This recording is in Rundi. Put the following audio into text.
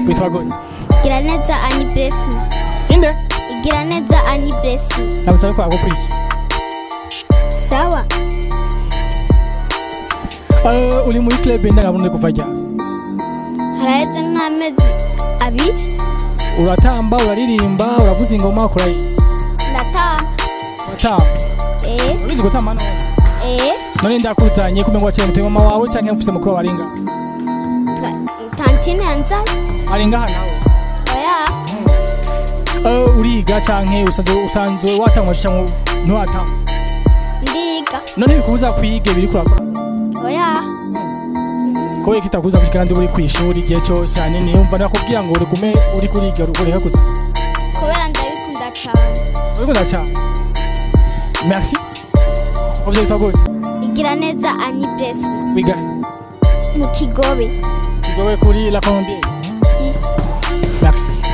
witwa gute igira neza ani blessing inde igira neza ani blessing ndamutse ariko agukurikiye sawa Eh, uri muri club ndangaburundi kuva ryari haraheze nk'amezi abiri uratamba uraririmba uravuza ingoma ukora iki? ndatamba uratamba eh urabizi gutamba none eh none ndakuzanye kumenya waciye mutima mama wawe canke mfise mukuru wawe aringa twa- tantine yanzanye aringa hano nawe oya Eh, uriga canke usanzwe usanzwe watangwa canke ntiwatangwa ndiga none bikubuza kwiga biri kurakora oya kubera kitakuza kwiga kandi uri kwishuri igihe cyose hanini yumva nakubwira ngo urigume uri kuriga ureka kuza kubera ndabikunda cyane uriko ndacana merci uvyo bitwa gute igira neza ani blessing wiga mu kigobe kigobe kuri la colombienne I- merci